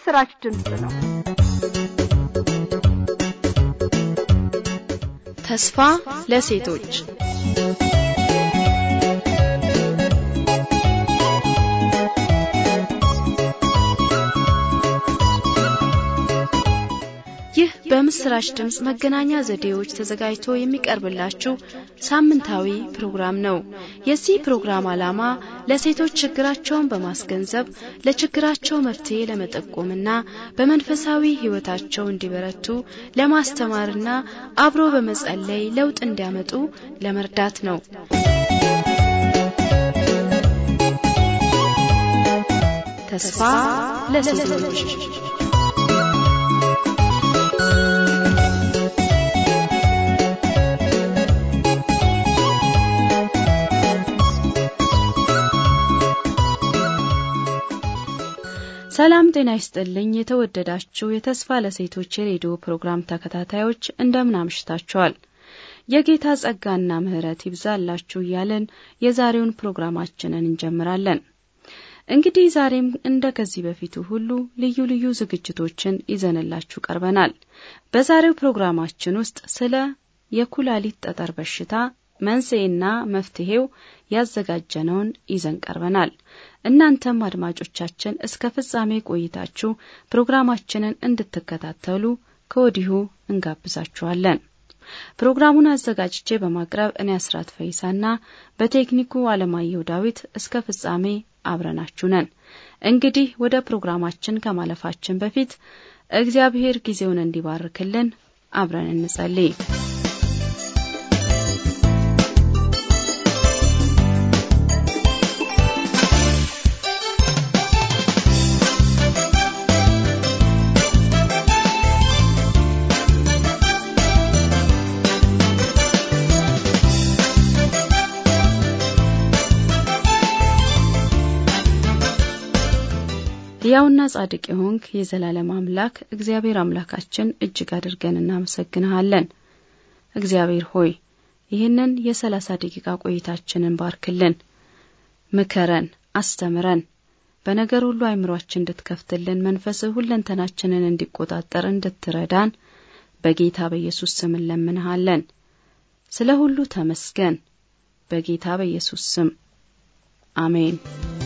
የምስራች ድምፅ ነው። ተስፋ ለሴቶች ይህ በምስራች ድምፅ መገናኛ ዘዴዎች ተዘጋጅቶ የሚቀርብላችሁ ሳምንታዊ ፕሮግራም ነው። የዚህ ፕሮግራም ዓላማ ለሴቶች ችግራቸውን በማስገንዘብ ለችግራቸው መፍትሄ ለመጠቆምና በመንፈሳዊ ሕይወታቸው እንዲበረቱ ለማስተማርና አብሮ በመጸለይ ለውጥ እንዲያመጡ ለመርዳት ነው። ተስፋ ለሴቶች ሰላም ጤና ይስጥልኝ። የተወደዳችሁ የተስፋ ለሴቶች የሬዲዮ ፕሮግራም ተከታታዮች እንደምን አምሽታችኋል? የጌታ ጸጋና ምሕረት ይብዛላችሁ እያለን የዛሬውን ፕሮግራማችንን እንጀምራለን። እንግዲህ ዛሬም እንደ ከዚህ በፊቱ ሁሉ ልዩ ልዩ ዝግጅቶችን ይዘንላችሁ ቀርበናል። በዛሬው ፕሮግራማችን ውስጥ ስለ የኩላሊት ጠጠር በሽታ መንስኤና መፍትሄው ያዘጋጀነውን ይዘን ቀርበናል። እናንተም አድማጮቻችን እስከ ፍጻሜ ቆይታችሁ ፕሮግራማችንን እንድትከታተሉ ከወዲሁ እንጋብዛችኋለን። ፕሮግራሙን አዘጋጅቼ በማቅረብ እኔ አስራት ፈይሳና በቴክኒኩ አለማየሁ ዳዊት እስከ ፍጻሜ አብረናችሁ ነን። እንግዲህ ወደ ፕሮግራማችን ከማለፋችን በፊት እግዚአብሔር ጊዜውን እንዲባርክልን አብረን እንጸልይ። ሕያውና ጻድቅ የሆንክ የዘላለም አምላክ እግዚአብሔር አምላካችን እጅግ አድርገን እናመሰግንሃለን። እግዚአብሔር ሆይ ይህንን የሰላሳ ደቂቃ ቆይታችንን ባርክልን፣ ምከረን፣ አስተምረን፣ በነገር ሁሉ አይምሯችን እንድትከፍትልን፣ መንፈስህ ሁለንተናችንን እንዲቆጣጠር እንድትረዳን በጌታ በኢየሱስ ስም እንለምንሃለን። ስለ ሁሉ ተመስገን። በጌታ በኢየሱስ ስም አሜን።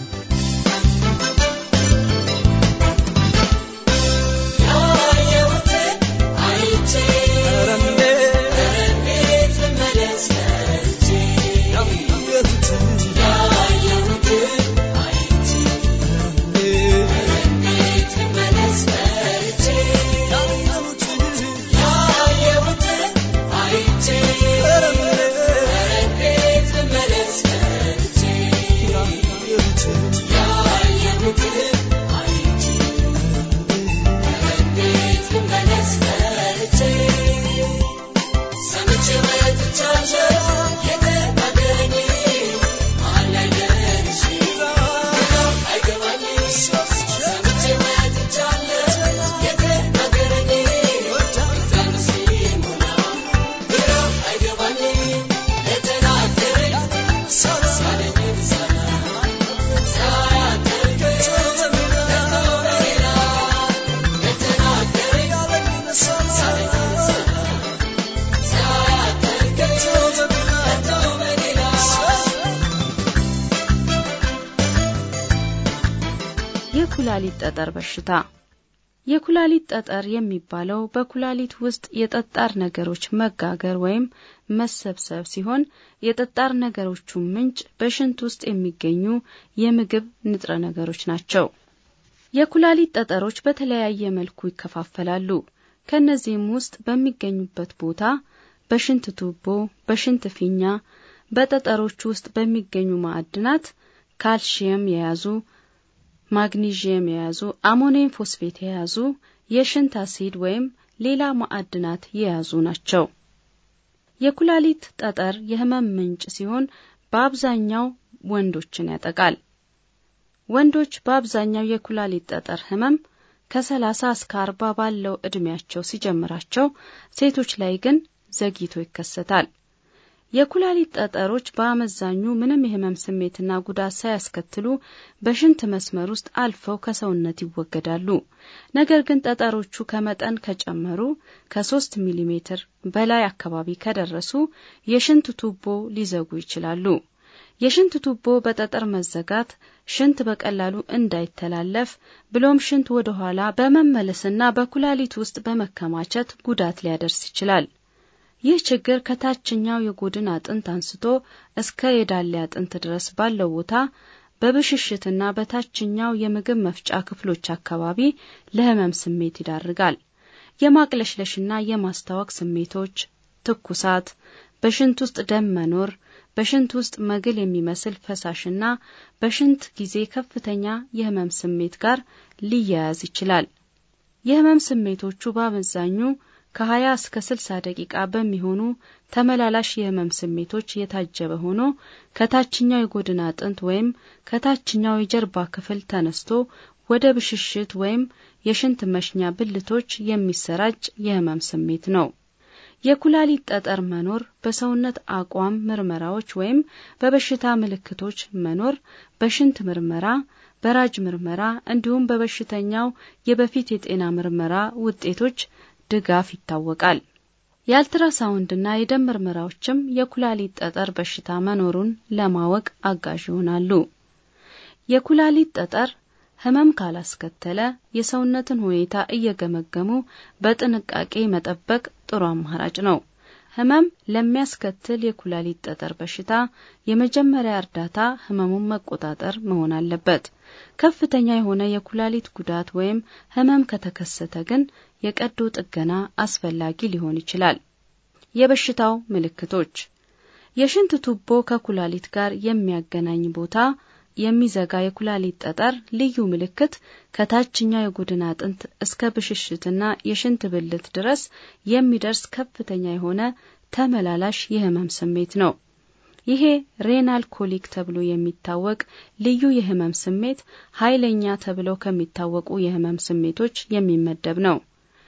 የኩላሊት ጠጠር በሽታ የኩላሊት ጠጠር የሚባለው በኩላሊት ውስጥ የጠጣር ነገሮች መጋገር ወይም መሰብሰብ ሲሆን የጠጣር ነገሮቹ ምንጭ በሽንት ውስጥ የሚገኙ የምግብ ንጥረ ነገሮች ናቸው። የኩላሊት ጠጠሮች በተለያየ መልኩ ይከፋፈላሉ። ከእነዚህም ውስጥ በሚገኙበት ቦታ በሽንት ቱቦ፣ በሽንት ፊኛ፣ በጠጠሮች ውስጥ በሚገኙ ማዕድናት ካልሽየም የያዙ ማግኒዥየም የያዙ አሞኒየም ፎስፌት የያዙ የሽንት አሲድ ወይም ሌላ ማዕድናት የያዙ ናቸው። የኩላሊት ጠጠር የህመም ምንጭ ሲሆን በአብዛኛው ወንዶችን ያጠቃል። ወንዶች በአብዛኛው የኩላሊት ጠጠር ህመም ከሰላሳ እስከ አርባ ባለው ዕድሜያቸው ሲጀምራቸው፣ ሴቶች ላይ ግን ዘግይቶ ይከሰታል። የኩላሊት ጠጠሮች በአመዛኙ ምንም የህመም ስሜትና ጉዳት ሳያስከትሉ በሽንት መስመር ውስጥ አልፈው ከሰውነት ይወገዳሉ። ነገር ግን ጠጠሮቹ ከመጠን ከጨመሩ ከሶስት ሚሊ ሜትር በላይ አካባቢ ከደረሱ የሽንት ቱቦ ሊዘጉ ይችላሉ። የሽንት ቱቦ በጠጠር መዘጋት ሽንት በቀላሉ እንዳይተላለፍ ብሎም ሽንት ወደ ኋላ በመመለስና በኩላሊት ውስጥ በመከማቸት ጉዳት ሊያደርስ ይችላል። ይህ ችግር ከታችኛው የጎድን አጥንት አንስቶ እስከ የዳሌ አጥንት ድረስ ባለው ቦታ በብሽሽትና በታችኛው የምግብ መፍጫ ክፍሎች አካባቢ ለህመም ስሜት ይዳርጋል። የማቅለሽለሽና የማስታወክ ስሜቶች፣ ትኩሳት፣ በሽንት ውስጥ ደም መኖር፣ በሽንት ውስጥ መግል የሚመስል ፈሳሽና በሽንት ጊዜ ከፍተኛ የህመም ስሜት ጋር ሊያያዝ ይችላል። የህመም ስሜቶቹ በአመዛኙ ከ20 እስከ 60 ደቂቃ በሚሆኑ ተመላላሽ የህመም ስሜቶች የታጀበ ሆኖ ከታችኛው የጎድን አጥንት ወይም ከታችኛው የጀርባ ክፍል ተነስቶ ወደ ብሽሽት ወይም የሽንት መሽኛ ብልቶች የሚሰራጭ የህመም ስሜት ነው። የኩላሊት ጠጠር መኖር በሰውነት አቋም ምርመራዎች ወይም በበሽታ ምልክቶች መኖር በሽንት ምርመራ፣ በራጅ ምርመራ እንዲሁም በበሽተኛው የበፊት የጤና ምርመራ ውጤቶች ድጋፍ ይታወቃል። የአልትራሳውንድና የደም ምርመራዎችም የኩላሊት ጠጠር በሽታ መኖሩን ለማወቅ አጋዥ ይሆናሉ። የኩላሊት ጠጠር ህመም ካላስከተለ የሰውነትን ሁኔታ እየገመገሙ በጥንቃቄ መጠበቅ ጥሩ አማራጭ ነው። ህመም ለሚያስከትል የኩላሊት ጠጠር በሽታ የመጀመሪያ እርዳታ ህመሙን መቆጣጠር መሆን አለበት። ከፍተኛ የሆነ የኩላሊት ጉዳት ወይም ህመም ከተከሰተ ግን የቀዶ ጥገና አስፈላጊ ሊሆን ይችላል። የበሽታው ምልክቶች የሽንት ቱቦ ከኩላሊት ጋር የሚያገናኝ ቦታ የሚዘጋ የኩላሊት ጠጠር ልዩ ምልክት ከታችኛው የጎድን አጥንት እስከ ብሽሽትና የሽንት ብልት ድረስ የሚደርስ ከፍተኛ የሆነ ተመላላሽ የህመም ስሜት ነው። ይሄ ሬናል ኮሊክ ተብሎ የሚታወቅ ልዩ የህመም ስሜት ኃይለኛ ተብለው ከሚታወቁ የህመም ስሜቶች የሚመደብ ነው።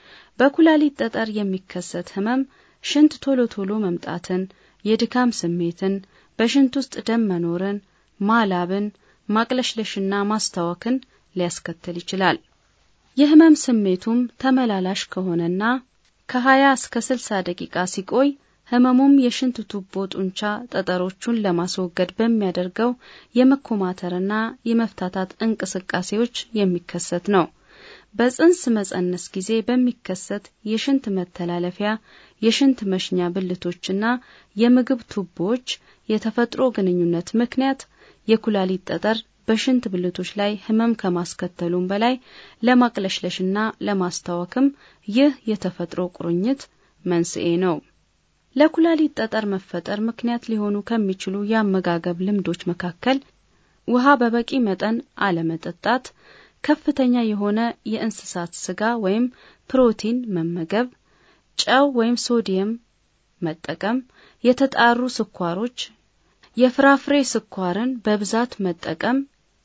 በኩላሊት ጠጠር የሚከሰት ህመም ሽንት ቶሎ ቶሎ መምጣትን፣ የድካም ስሜትን፣ በሽንት ውስጥ ደም መኖርን፣ ማላብን፣ ማቅለሽለሽና ማስታወክን ሊያስከትል ይችላል። የህመም ስሜቱም ተመላላሽ ከሆነና ከ20 እስከ 60 ደቂቃ ሲቆይ ህመሙም የሽንት ቱቦ ጡንቻ ጠጠሮቹን ለማስወገድ በሚያደርገው የመኮማተርና የመፍታታት እንቅስቃሴዎች የሚከሰት ነው። በጽንስ መጸነስ ጊዜ በሚከሰት የሽንት መተላለፊያ የሽንት መሽኛ ብልቶችና የምግብ ቱቦዎች የተፈጥሮ ግንኙነት ምክንያት የኩላሊት ጠጠር በሽንት ብልቶች ላይ ህመም ከማስከተሉም በላይ ለማቅለሽለሽና ለማስታወክም ይህ የተፈጥሮ ቁርኝት መንስኤ ነው። ለኩላሊት ጠጠር መፈጠር ምክንያት ሊሆኑ ከሚችሉ የአመጋገብ ልምዶች መካከል ውሃ በበቂ መጠን አለመጠጣት፣ ከፍተኛ የሆነ የእንስሳት ስጋ ወይም ፕሮቲን መመገብ፣ ጨው ወይም ሶዲየም መጠቀም፣ የተጣሩ ስኳሮች፣ የፍራፍሬ ስኳርን በብዛት መጠቀም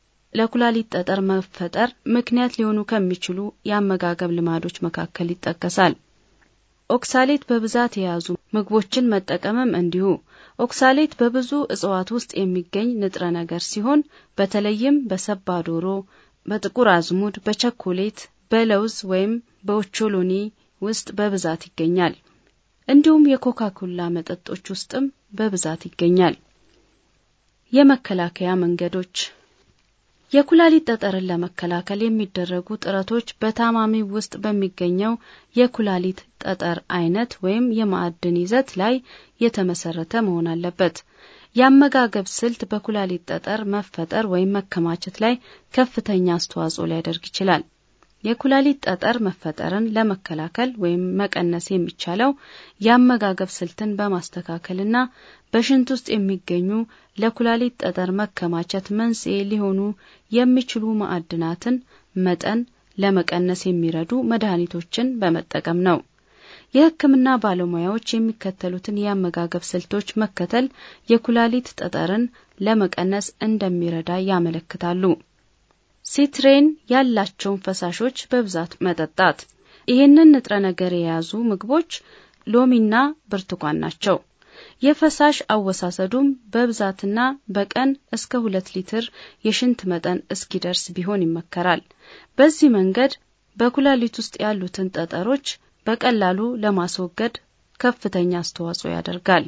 ለኩላሊት ጠጠር መፈጠር ምክንያት ሊሆኑ ከሚችሉ የአመጋገብ ልማዶች መካከል ይጠቀሳል። ኦክሳሌት በብዛት የያዙ ምግቦችን መጠቀምም እንዲሁ። ኦክሳሌት በብዙ እጽዋት ውስጥ የሚገኝ ንጥረ ነገር ሲሆን በተለይም በሰባ ዶሮ፣ በጥቁር አዝሙድ፣ በቸኮሌት፣ በለውዝ ወይም በኦቾሎኒ ውስጥ በብዛት ይገኛል። እንዲሁም የኮካ ኮላ መጠጦች ውስጥም በብዛት ይገኛል። የመከላከያ መንገዶች የኩላሊት ጠጠርን ለመከላከል የሚደረጉ ጥረቶች በታማሚ ውስጥ በሚገኘው የኩላሊት ጠጠር አይነት ወይም የማዕድን ይዘት ላይ የተመሰረተ መሆን አለበት። የአመጋገብ ስልት በኩላሊት ጠጠር መፈጠር ወይም መከማቸት ላይ ከፍተኛ አስተዋጽኦ ሊያደርግ ይችላል። የኩላሊት ጠጠር መፈጠርን ለመከላከል ወይም መቀነስ የሚቻለው የአመጋገብ ስልትን በማስተካከልና በሽንት ውስጥ የሚገኙ ለኩላሊት ጠጠር መከማቸት መንስኤ ሊሆኑ የሚችሉ ማዕድናትን መጠን ለመቀነስ የሚረዱ መድኃኒቶችን በመጠቀም ነው። የሕክምና ባለሙያዎች የሚከተሉትን የአመጋገብ ስልቶች መከተል የኩላሊት ጠጠርን ለመቀነስ እንደሚረዳ ያመለክታሉ። ሲትሬን ያላቸውን ፈሳሾች በብዛት መጠጣት። ይህንን ንጥረ ነገር የያዙ ምግቦች ሎሚና ብርቱካን ናቸው። የፈሳሽ አወሳሰዱም በብዛትና በቀን እስከ ሁለት ሊትር የሽንት መጠን እስኪደርስ ቢሆን ይመከራል። በዚህ መንገድ በኩላሊት ውስጥ ያሉትን ጠጠሮች በቀላሉ ለማስወገድ ከፍተኛ አስተዋጽኦ ያደርጋል።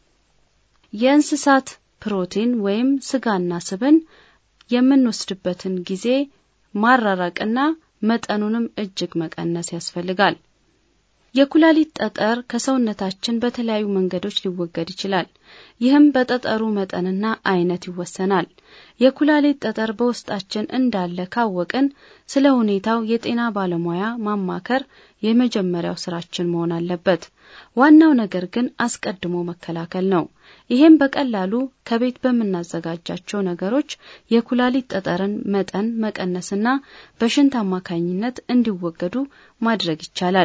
የእንስሳት ፕሮቲን ወይም ስጋና ስብን የምንወስድበትን ጊዜ ማራራቅና መጠኑንም እጅግ መቀነስ ያስፈልጋል። የኩላሊት ጠጠር ከሰውነታችን በተለያዩ መንገዶች ሊወገድ ይችላል። ይህም በጠጠሩ መጠንና አይነት ይወሰናል። የኩላሊት ጠጠር በውስጣችን እንዳለ ካወቅን ስለ ሁኔታው የጤና ባለሙያ ማማከር የመጀመሪያው ስራችን መሆን አለበት። ዋናው ነገር ግን አስቀድሞ መከላከል ነው። ይህም በቀላሉ ከቤት በምናዘጋጃቸው ነገሮች የኩላሊት ጠጠርን መጠን መቀነስና በሽንት አማካኝነት እንዲወገዱ ማድረግ ይቻላል።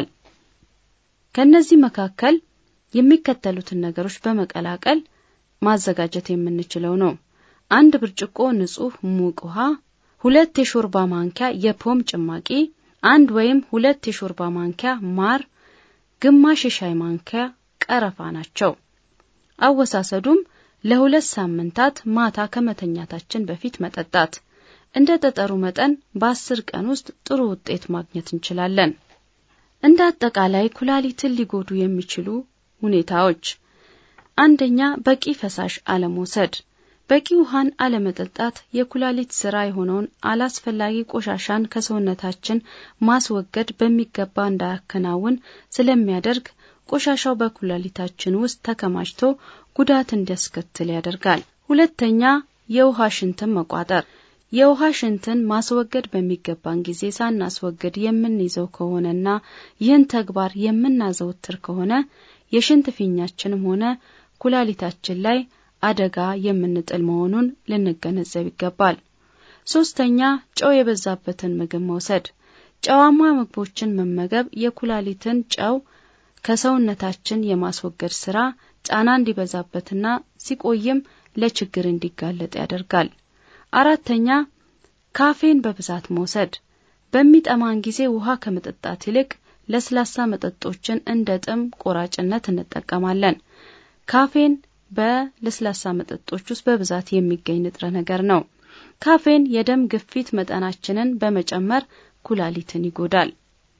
ከነዚህ መካከል የሚከተሉትን ነገሮች በመቀላቀል ማዘጋጀት የምንችለው ነው። አንድ ብርጭቆ ንጹህ ሙቅ ውሃ፣ ሁለት የሾርባ ማንኪያ የፖም ጭማቂ፣ አንድ ወይም ሁለት የሾርባ ማንኪያ ማር፣ ግማሽ የሻይ ማንኪያ ቀረፋ ናቸው። አወሳሰዱም ለሁለት ሳምንታት ማታ ከመተኛታችን በፊት መጠጣት። እንደ ጠጠሩ መጠን በአስር ቀን ውስጥ ጥሩ ውጤት ማግኘት እንችላለን። እንደ አጠቃላይ ኩላሊትን ሊጎዱ የሚችሉ ሁኔታዎች፣ አንደኛ በቂ ፈሳሽ አለመውሰድ። በቂ ውሃን አለመጠጣት የኩላሊት ስራ የሆነውን አላስፈላጊ ቆሻሻን ከሰውነታችን ማስወገድ በሚገባ እንዳያከናውን ስለሚያደርግ ቆሻሻው በኩላሊታችን ውስጥ ተከማችቶ ጉዳት እንዲያስከትል ያደርጋል። ሁለተኛ የውሃ ሽንትን መቋጠር። የውሃ ሽንትን ማስወገድ በሚገባን ጊዜ ሳናስወግድ የምንይዘው ከሆነና ይህን ተግባር የምናዘወትር ከሆነ የሽንት ፊኛችንም ሆነ ኩላሊታችን ላይ አደጋ የምንጥል መሆኑን ልንገነዘብ ይገባል። ሶስተኛ ጨው የበዛበትን ምግብ መውሰድ። ጨዋማ ምግቦችን መመገብ የኩላሊትን ጨው ከሰውነታችን የማስወገድ ስራ ጫና እንዲበዛበትና ሲቆይም ለችግር እንዲጋለጥ ያደርጋል። አራተኛ ካፌን በብዛት መውሰድ። በሚጠማን ጊዜ ውሃ ከመጠጣት ይልቅ ለስላሳ መጠጦችን እንደ ጥም ቆራጭነት እንጠቀማለን። ካፌን በለስላሳ መጠጦች ውስጥ በብዛት የሚገኝ ንጥረ ነገር ነው። ካፌን የደም ግፊት መጠናችንን በመጨመር ኩላሊትን ይጎዳል።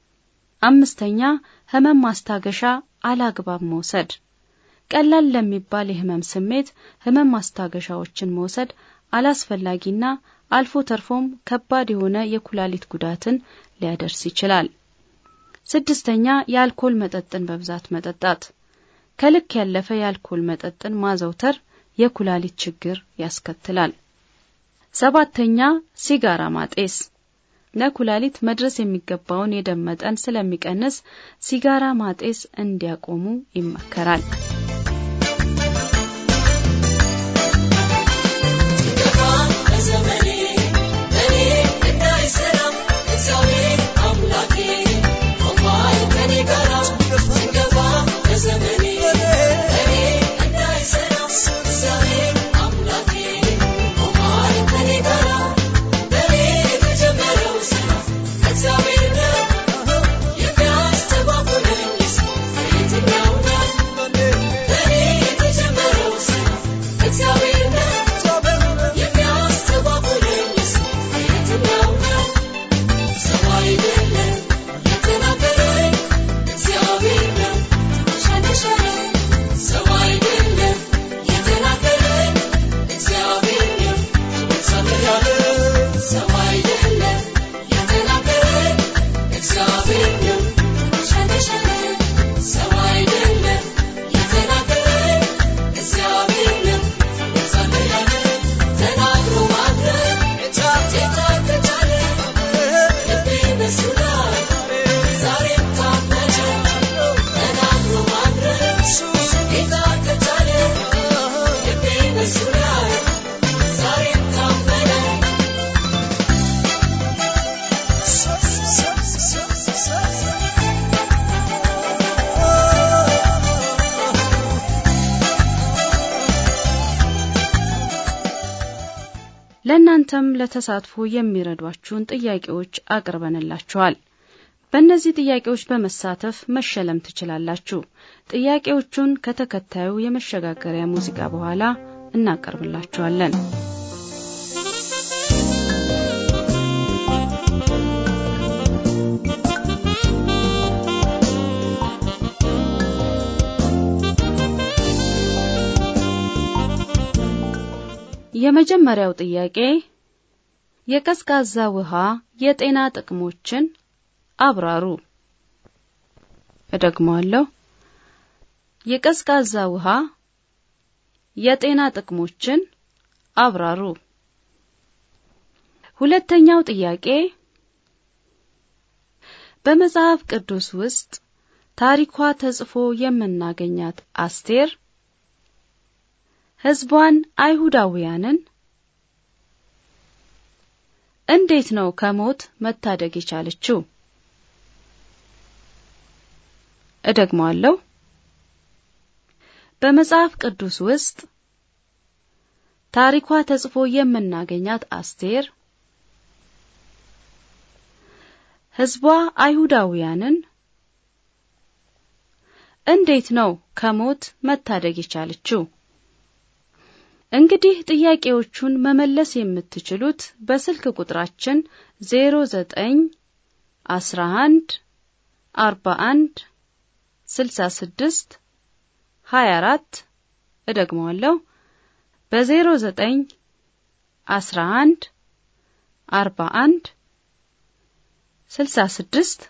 አምስተኛ ህመም ማስታገሻ አላግባብ መውሰድ። ቀላል ለሚባል የህመም ስሜት ህመም ማስታገሻዎችን መውሰድ አላስፈላጊና አልፎ ተርፎም ከባድ የሆነ የኩላሊት ጉዳትን ሊያደርስ ይችላል። ስድስተኛ የአልኮል መጠጥን በብዛት መጠጣት። ከልክ ያለፈ የአልኮል መጠጥን ማዘውተር የኩላሊት ችግር ያስከትላል። ሰባተኛ ሲጋራ ማጤስ ለኩላሊት መድረስ የሚገባውን የደም መጠን ስለሚቀንስ ሲጋራ ማጤስ እንዲያቆሙ ይመከራል። ለእናንተም ለተሳትፎ የሚረዷችሁን ጥያቄዎች አቅርበንላችኋል። በእነዚህ ጥያቄዎች በመሳተፍ መሸለም ትችላላችሁ። ጥያቄዎቹን ከተከታዩ የመሸጋገሪያ ሙዚቃ በኋላ እናቀርብላችኋለን። የመጀመሪያው ጥያቄ የቀዝቃዛ ውሃ የጤና ጥቅሞችን አብራሩ። እደግመዋለሁ። የቀዝቃዛ ውሃ የጤና ጥቅሞችን አብራሩ። ሁለተኛው ጥያቄ በመጽሐፍ ቅዱስ ውስጥ ታሪኳ ተጽፎ የምናገኛት አስቴር ሕዝቧን አይሁዳውያንን እንዴት ነው ከሞት መታደግ የቻለችው? እደግመዋለሁ። በመጽሐፍ ቅዱስ ውስጥ ታሪኳ ተጽፎ የምናገኛት አስቴር ሕዝቧ አይሁዳውያንን እንዴት ነው ከሞት መታደግ የቻለችው? እንግዲህ ጥያቄዎቹን መመለስ የምትችሉት በስልክ ቁጥራችን 09 11 41 66 24 እደግመዋለሁ በ09 11 41 66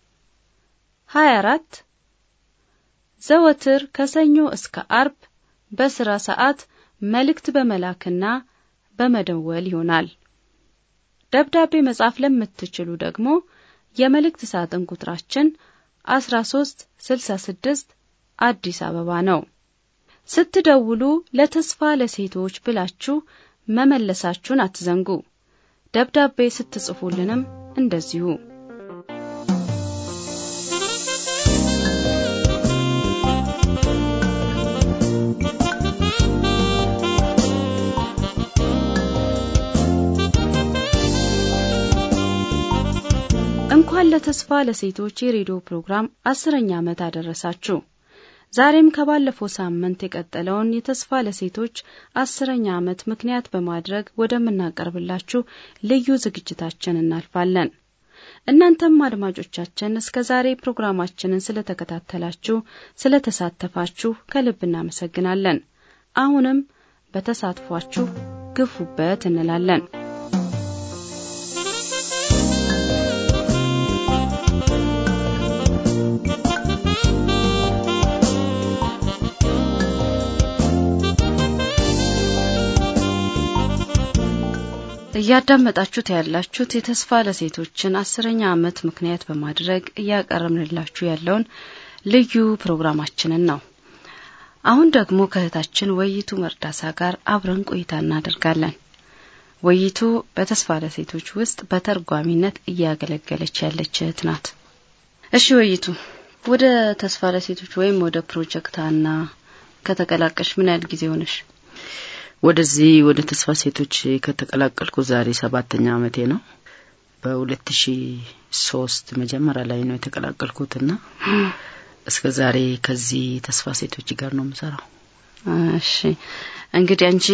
24 ዘወትር ከሰኞ እስከ አርብ በስራ ሰዓት መልእክት በመላክና በመደወል ይሆናል። ደብዳቤ መጻፍ ለምትችሉ ደግሞ የመልእክት ሳጥን ቁጥራችን 13 66 አዲስ አበባ ነው። ስትደውሉ ለተስፋ ለሴቶች ብላችሁ መመለሳችሁን አትዘንጉ። ደብዳቤ ስትጽፉልንም እንደዚሁ። እንኳን ለተስፋ ለሴቶች የሬዲዮ ፕሮግራም አስረኛ ዓመት አደረሳችሁ። ዛሬም ከባለፈው ሳምንት የቀጠለውን የተስፋ ለሴቶች አስረኛ ዓመት ምክንያት በማድረግ ወደምናቀርብላችሁ ልዩ ዝግጅታችን እናልፋለን። እናንተም አድማጮቻችን እስከ ዛሬ ፕሮግራማችንን ስለተከታተላችሁ፣ ስለተሳተፋችሁ ከልብ እናመሰግናለን። አሁንም በተሳትፏችሁ ግፉበት እንላለን። እያዳመጣችሁት ያላችሁት የተስፋ ለሴቶችን አስረኛ ዓመት ምክንያት በማድረግ እያቀረብንላችሁ ያለውን ልዩ ፕሮግራማችንን ነው። አሁን ደግሞ ከእህታችን ወይቱ መርዳሳ ጋር አብረን ቆይታ እናደርጋለን። ወይቱ በተስፋ ለሴቶች ውስጥ በተርጓሚነት እያገለገለች ያለች እህት ናት። እሺ ወይቱ፣ ወደ ተስፋ ለሴቶች ወይም ወደ ፕሮጀክት አና ከተቀላቀሽ ምን ያህል ጊዜ ሆነሽ? ወደዚህ ወደ ተስፋ ሴቶች ከተቀላቀልኩ ዛሬ ሰባተኛ ዓመቴ ነው። በሁለት ሺ ሶስት መጀመሪያ ላይ ነው የተቀላቀልኩትና እስከ ዛሬ ከዚህ ተስፋ ሴቶች ጋር ነው የምሰራው። እሺ እንግዲህ አንቺ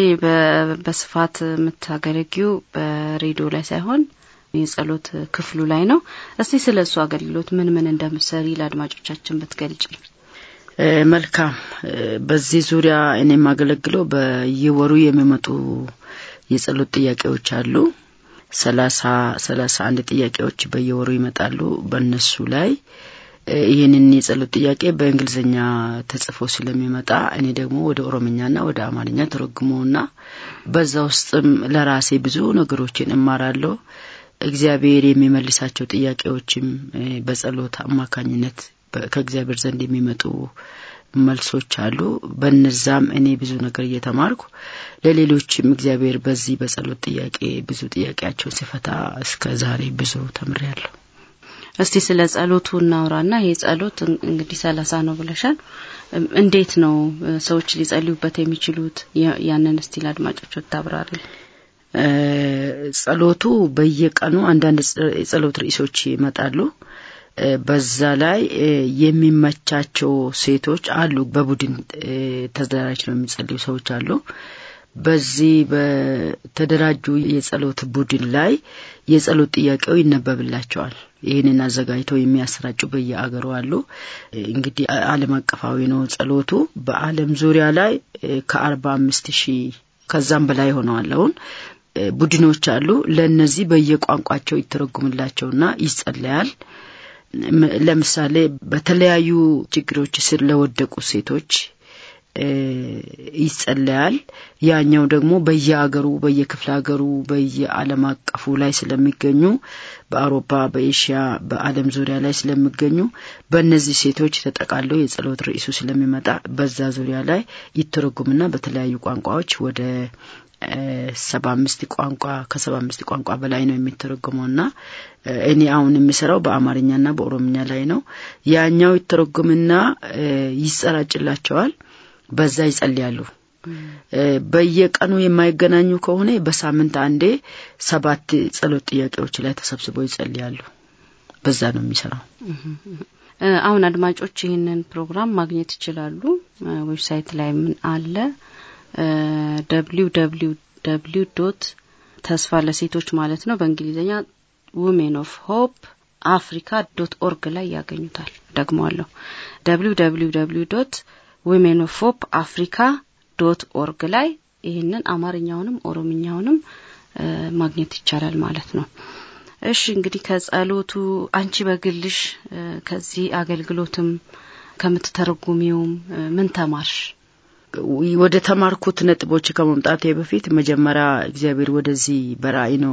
በስፋት የምታገለጊው በሬዲዮ ላይ ሳይሆን የጸሎት ክፍሉ ላይ ነው። እስቲ ስለ እሱ አገልግሎት ምን ምን እንደምሰሪ ለአድማጮቻችን ብትገልጪ። መልካም። በዚህ ዙሪያ እኔ የማገለግለው በየወሩ የሚመጡ የጸሎት ጥያቄዎች አሉ። ሰላሳ ሰላሳ አንድ ጥያቄዎች በየወሩ ይመጣሉ። በእነሱ ላይ ይህንን የጸሎት ጥያቄ በእንግሊዝኛ ተጽፎ ስለሚመጣ እኔ ደግሞ ወደ ኦሮምኛና ወደ አማርኛ ተረጉመውና በዛ ውስጥም ለራሴ ብዙ ነገሮችን እማራለሁ። እግዚአብሔር የሚመልሳቸው ጥያቄዎችም በጸሎት አማካኝነት ከእግዚአብሔር ዘንድ የሚመጡ መልሶች አሉ። በነዛም እኔ ብዙ ነገር እየተማርኩ ለሌሎችም እግዚአብሔር በዚህ በጸሎት ጥያቄ ብዙ ጥያቄያቸውን ሲፈታ እስከ ዛሬ ብዙ ተምሬያለሁ። እስቲ ስለ ጸሎቱ እናውራና ይሄ ጸሎት እንግዲህ ሰላሳ ነው ብለሻል። እንዴት ነው ሰዎች ሊጸልዩበት የሚችሉት? ያንን እስቲ ለአድማጮች ታብራሪ። ጸሎቱ በየቀኑ አንዳንድ የጸሎት ርዕሶች ይመጣሉ። በዛ ላይ የሚመቻቸው ሴቶች አሉ። በቡድን ተደራጅተው የሚጸልዩ ሰዎች አሉ። በዚህ በተደራጁ የጸሎት ቡድን ላይ የጸሎት ጥያቄው ይነበብላቸዋል። ይህንን አዘጋጅተው የሚያሰራጩ በየአገሩ አሉ። እንግዲህ ዓለም አቀፋዊ ነው ጸሎቱ። በዓለም ዙሪያ ላይ ከአርባ አምስት ሺህ ከዛም በላይ ሆነዋል አሁን ቡድኖች አሉ። ለእነዚህ በየቋንቋቸው ይተረጉምላቸውና ይጸለያል። ለምሳሌ በተለያዩ ችግሮች ስር ለወደቁ ሴቶች ይጸለያል። ያኛው ደግሞ በየአገሩ በየክፍለ ሀገሩ በየዓለም አቀፉ ላይ ስለሚገኙ በአውሮፓ፣ በኤሽያ፣ በዓለም ዙሪያ ላይ ስለሚገኙ በእነዚህ ሴቶች ተጠቃሎ የጸሎት ርዕሱ ስለሚመጣ በዛ ዙሪያ ላይ ይተረጉምና በተለያዩ ቋንቋዎች ወደ ሰባ አምስት ቋንቋ ከሰባ አምስት ቋንቋ በላይ ነው የሚተረጎመው እና እኔ አሁን የሚሰራው በአማርኛና በኦሮምኛ ላይ ነው። ያኛው ይተረጉምና ይሰራጭላቸዋል። በዛ ይጸልያሉ። በየቀኑ የማይገናኙ ከሆነ በሳምንት አንዴ ሰባት ጸሎት ጥያቄዎች ላይ ተሰብስበው ይጸልያሉ። በዛ ነው የሚሰራው። አሁን አድማጮች ይህንን ፕሮግራም ማግኘት ይችላሉ። ዌብሳይት ላይ ምን አለ? ደብሊው ደብሊው ደብሊው ዶት ተስፋ ለሴቶች ማለት ነው በእንግሊዝኛ ውሜን ኦፍ ሆፕ አፍሪካ ዶት ኦርግ ላይ ያገኙታል። ደግሞአለሁ ደብሊው ደብሊው ደብሊው ዶት ዊሜን ኦፍ ሆፕ አፍሪካ ዶት ኦርግ ላይ ይህንን አማርኛውንም ኦሮምኛውንም ማግኘት ይቻላል ማለት ነው። እሺ እንግዲህ ከጸሎቱ አንቺ በግልሽ ከዚህ አገልግሎትም ከምትተረጉሚውም ምን ተማርሽ? ወደ ተማርኩት ነጥቦች ከመምጣቴ በፊት መጀመሪያ እግዚአብሔር ወደዚህ በራእይ ነው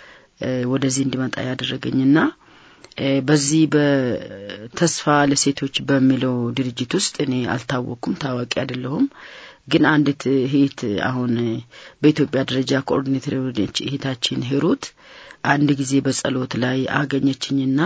ወደዚህ እንዲመጣ ያደረገኝና በዚህ በተስፋ ለሴቶች በሚለው ድርጅት ውስጥ እኔ አልታወቅኩም፣ ታዋቂ አይደለሁም። ግን አንዲት እህት አሁን በኢትዮጵያ ደረጃ ኮኦርዲኔተር የሆነች እህታችን ሂሩት አንድ ጊዜ በጸሎት ላይ አገኘችኝና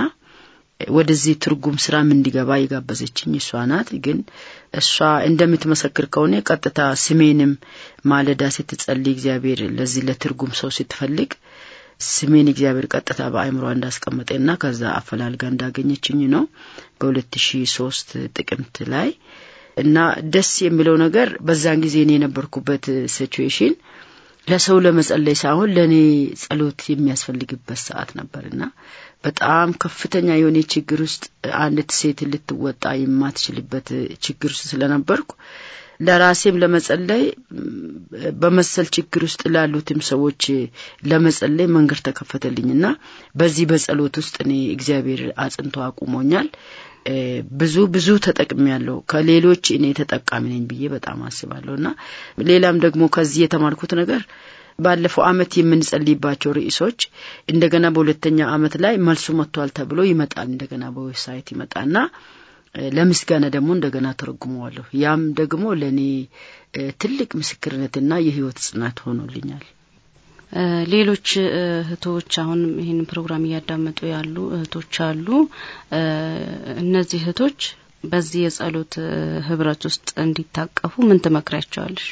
ወደዚህ ትርጉም ስራም እንዲገባ የጋበዘችኝ እሷ ናት። ግን እሷ እንደምትመሰክር ከሆነ ቀጥታ ስሜንም ማለዳ ስትጸልይ እግዚአብሔር ለዚህ ለትርጉም ሰው ስትፈልግ ስሜን እግዚአብሔር ቀጥታ በአእምሯ እንዳስቀመጠና ከዛ አፈላልጋ እንዳገኘችኝ ነው በሁለት ሺ ሶስት ጥቅምት ላይ እና ደስ የሚለው ነገር በዛን ጊዜ እኔ የነበርኩበት ሲቹዌሽን ለሰው ለመጸለይ ሳይሆን ለእኔ ጸሎት የሚያስፈልግበት ሰዓት ነበርና በጣም ከፍተኛ የሆነ ችግር ውስጥ አንዲት ሴት ልትወጣ የማትችልበት ችግር ውስጥ ስለነበርኩ ለራሴም ለመጸለይ በመሰል ችግር ውስጥ ላሉትም ሰዎች ለመጸለይ መንገድ ተከፈተልኝና በዚህ በጸሎት ውስጥ እኔ እግዚአብሔር አጽንቶ አቁሞኛል። ብዙ ብዙ ተጠቅሚ ያለው ከሌሎች እኔ ተጠቃሚ ነኝ ብዬ በጣም አስባለሁ እና ሌላም ደግሞ ከዚህ የተማርኩት ነገር ባለፈው አመት የምንጸልይባቸው ርዕሶች እንደገና በሁለተኛ አመት ላይ መልሱ መጥቷል ተብሎ ይመጣል። እንደገና በዌብሳይት ይመጣና ለምስጋና ደግሞ እንደገና ተረጉመዋለሁ። ያም ደግሞ ለእኔ ትልቅ ምስክርነትና የህይወት ጽናት ሆኖልኛል። ሌሎች እህቶች አሁን ይህን ፕሮግራም እያዳመጡ ያሉ እህቶች አሉ። እነዚህ እህቶች በዚህ የጸሎት ህብረት ውስጥ እንዲታቀፉ ምን ትመክሪያቸዋለሽ?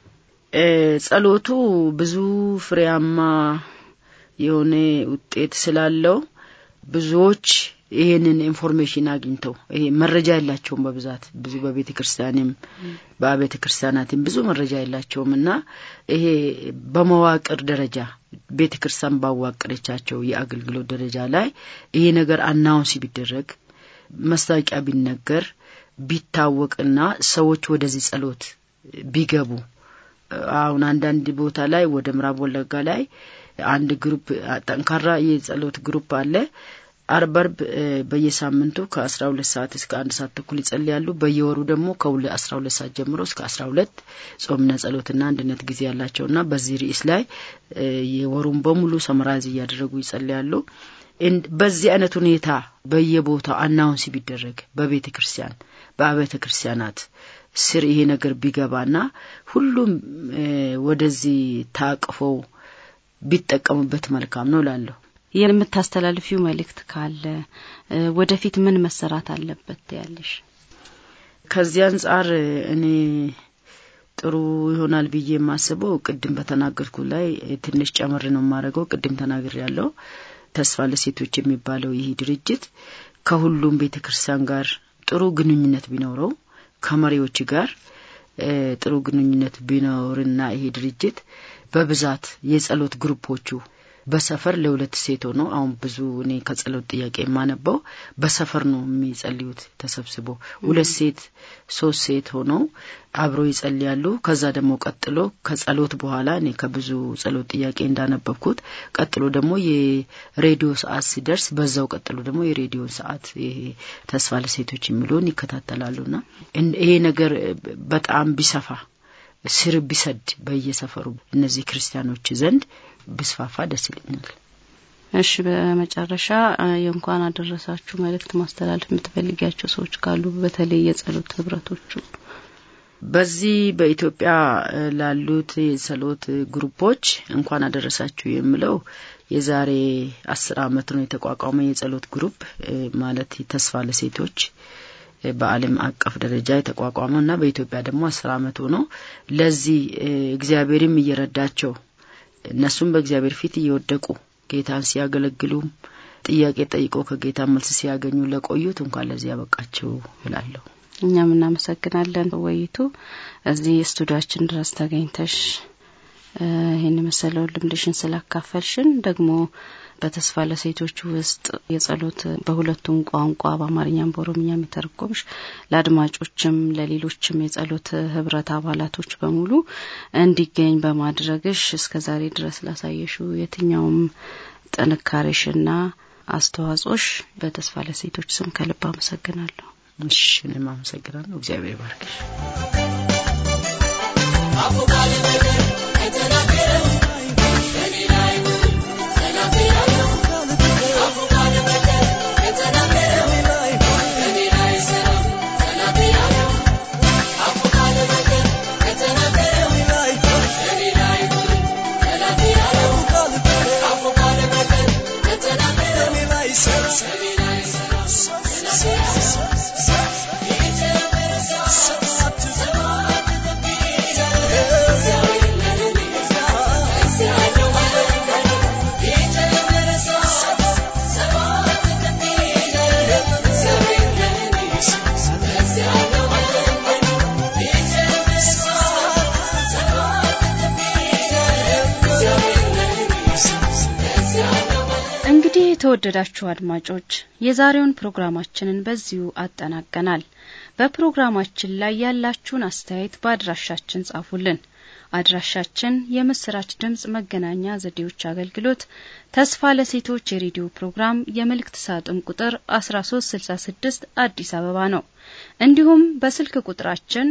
ጸሎቱ ብዙ ፍሬያማ የሆነ ውጤት ስላለው ብዙዎች ይሄንን ኢንፎርሜሽን አግኝተው ይሄ መረጃ የላቸውም። በብዛት ብዙ በቤተ ክርስቲያንም በአብያተ ክርስቲያናትም ብዙ መረጃ የላቸውም እና ይሄ በመዋቅር ደረጃ ቤተ ክርስቲያን ባዋቀረቻቸው የአገልግሎት ደረጃ ላይ ይሄ ነገር አናውንስ ቢደረግ መስታወቂያ ቢነገር ቢታወቅና ሰዎች ወደዚህ ጸሎት ቢገቡ አሁን አንዳንድ ቦታ ላይ ወደ ምዕራብ ወለጋ ላይ አንድ ግሩፕ ጠንካራ የጸሎት ግሩፕ አለ። አርብ አርብ በየሳምንቱ ከአስራ ሁለት ሰዓት እስከ አንድ ሰዓት ተኩል ይጸልያሉ። በየወሩ ደግሞ ከሁለ አስራ ሁለት ሰዓት ጀምሮ እስከ አስራ ሁለት ጾምና ጸሎትና አንድነት ጊዜ ያላቸውና በዚህ ርዕስ ላይ የወሩን በሙሉ ሰመራዝ እያደረጉ ይጸልያሉ። በዚህ አይነት ሁኔታ በየቦታው አናውንስ ቢደረግ በቤተ ክርስቲያን በአብያተ ክርስቲያናት ስር ይሄ ነገር ቢገባና ሁሉም ወደዚህ ታቅፈው ቢጠቀሙበት መልካም ነው ላለሁ የምታስተላልፊው መልእክት ካለ ወደፊት ምን መሰራት አለበት ያለሽ? ከዚህ አንጻር እኔ ጥሩ ይሆናል ብዬ የማስበው ቅድም በተናገርኩ ላይ ትንሽ ጨምር ነው የማደርገው። ቅድም ተናግር ያለው ተስፋ ለሴቶች የሚባለው ይህ ድርጅት ከሁሉም ቤተ ክርስቲያን ጋር ጥሩ ግንኙነት ቢኖረው ከመሪዎች ጋር ጥሩ ግንኙነት ቢኖርና ይሄ ድርጅት በብዛት የጸሎት ግሩፖቹ በሰፈር ለሁለት ሴት ሆኖ አሁን ብዙ እኔ ከጸሎት ጥያቄ የማነበው በሰፈር ነው የሚጸልዩት ተሰብስቦ ሁለት ሴት ሶስት ሴት ሆነው አብሮ ይጸልያሉ። ከዛ ደግሞ ቀጥሎ ከጸሎት በኋላ እኔ ከብዙ ጸሎት ጥያቄ እንዳነበብኩት ቀጥሎ ደግሞ የሬዲዮ ሰዓት ሲደርስ በዛው ቀጥሎ ደግሞ የሬዲዮ ሰዓት ይሄ ተስፋ ለሴቶች የሚለውን ይከታተላሉና ይሄ ነገር በጣም ቢሰፋ ስር ቢሰድ በየሰፈሩ እነዚህ ክርስቲያኖች ዘንድ ብስፋፋ ደስ ይለኛል። እሺ፣ በመጨረሻ የእንኳን አደረሳችሁ መልእክት ማስተላለፍ የምትፈልጊያቸው ሰዎች ካሉ በተለይ የጸሎት ህብረቶቹ በዚህ በኢትዮጵያ ላሉት የጸሎት ግሩፖች እንኳን አደረሳችሁ የምለው የዛሬ አስር አመት ነው የተቋቋመ የጸሎት ግሩፕ ማለት ተስፋ ለሴቶች በዓለም አቀፍ ደረጃ የተቋቋመው እና በኢትዮጵያ ደግሞ አስር አመት ሆኖ ለዚህ እግዚአብሔርም እየረዳቸው እነሱም በእግዚአብሔር ፊት እየወደቁ ጌታን ሲያገለግሉም ጥያቄ ጠይቆ ከጌታ መልስ ሲያገኙ ለቆዩት እንኳን ለዚህ ያበቃቸው እላለሁ። እኛም እናመሰግናለን። ወይቱ እዚህ ስቱዲያችን ድረስ ተገኝተሽ ይህን የመሰለውን ልምድሽን ስላካፈልሽን ደግሞ በተስፋ ለሴቶች ውስጥ የጸሎት በሁለቱም ቋንቋ በአማርኛም በኦሮምኛም የተረጎምሽ ለአድማጮችም ለሌሎችም የጸሎት ህብረት አባላቶች በሙሉ እንዲገኝ በማድረግሽ እስከ ዛሬ ድረስ ላሳየሽው የትኛውም ጥንካሬሽና አስተዋጽኦሽ በተስፋ ለሴቶች ስም ከልብ አመሰግናለሁ። እሺ፣ እኔም አመሰግናለሁ። እግዚአብሔር ባርክሽ። እንግዲህ የተወደዳችሁ አድማጮች የዛሬውን ፕሮግራማችንን በዚሁ አጠናቀናል። በፕሮግራማችን ላይ ያላችሁን አስተያየት በአድራሻችን ጻፉልን። አድራሻችን የምስራች ድምጽ መገናኛ ዘዴዎች አገልግሎት ተስፋ ለሴቶች የሬዲዮ ፕሮግራም የመልእክት ሳጥን ቁጥር 1366 አዲስ አበባ ነው። እንዲሁም በስልክ ቁጥራችን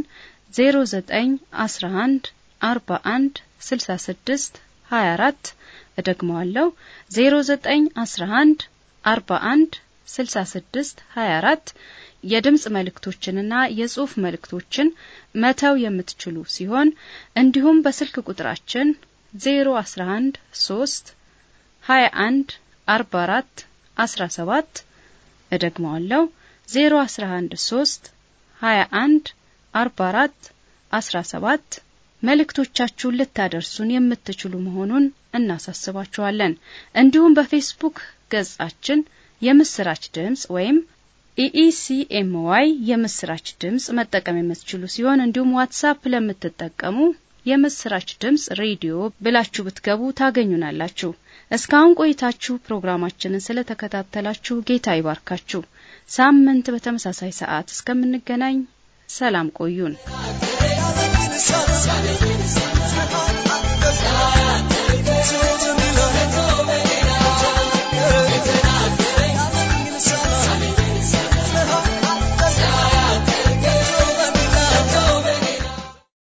0911 41 66 24 እደግመዋለሁ 0911 41 66 24 የድምጽ መልእክቶችንና የጽሑፍ መልእክቶችን መተው የምትችሉ ሲሆን እንዲሁም በስልክ ቁጥራችን 011 3 21 44 17 እደግመዋለሁ 011 3 21 44 17 መልእክቶቻችሁን ልታደርሱን የምትችሉ መሆኑን እናሳስባችኋለን። እንዲሁም በፌስቡክ ገጻችን የምስራች ድምጽ ወይም ኢኢሲኤምዋይ የምስራች ድምጽ መጠቀም የምትችሉ ሲሆን እንዲሁም ዋትሳፕ ለምትጠቀሙ የምስራች ድምጽ ሬዲዮ ብላችሁ ብትገቡ ታገኙናላችሁ። እስካሁን ቆይታችሁ ፕሮግራማችንን ስለተከታተላችሁ ጌታ ይባርካችሁ። ሳምንት በተመሳሳይ ሰዓት እስከምንገናኝ ሰላም ቆዩን። Thank you.